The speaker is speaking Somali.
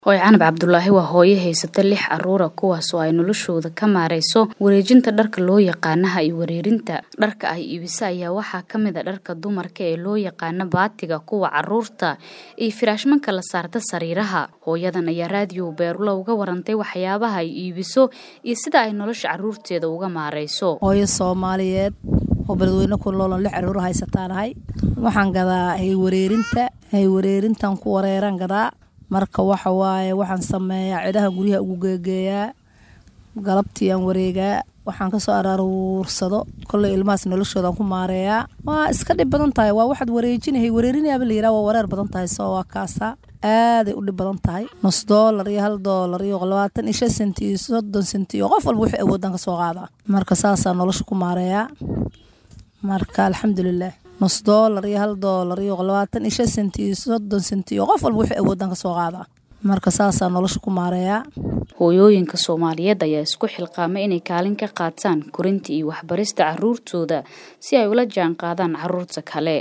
hooyo canab cabdulaahi waa hooyo haysata lix caruura kuwaas oo ay noloshooda ka maarayso wareejinta dharka loo yaqaanaha iyo wareerinta dharka ay iibisa ayaa waxaa ka mid a dharka dumarka ee loo yaqaano baatiga kuwa caruurta iyo firaashmanka la saarta sariiraha hooyadan ayaa raadiyo beerula uga warantay waxyaabaha ay iibiso iyo sida ay nolosha caruurteeda uga maarayso hooyo soomaaliyeed oo beledweyne ku noolon lix caruur haysataanahay waxaan gadaa haywareerinta haywareerintan ku wareeraan gadaa marka waxa waaye waxaan sameeyaa cidaha guryaha ugu geegeeyaa galabtiiyaan wareegaa waxaan kasoo araaruursado kolley ilmahaas noloshoodan ku maareeyaa waa iska dhib badan tahay waa waxaad wareejinahay wareerinayaaba la yiraha waa wareer badan tahay soo waa kaasa aaday u dhib badan tahay nus doolar iyo hal doolar iyo labaatan iyo shan senti iyo soddon senti iyo qof walba wixii awoodaan kasoo qaadaa marka saasaa nolosha ku maareeyaa marka alxamdulilah nus doolar iyo hal doolar iyo labaatan iyo shan senti iyo soddon senti iyo qof walba wixii awoodaan kasoo qaadaa marka saasaa nolosha ku maareeyaa hooyooyinka soomaaliyeed ayaa isku xilqaamay inay kaalin ka qaataan korinta iyo waxbarista caruurtooda si ay ula jaan qaadaan caruurta kale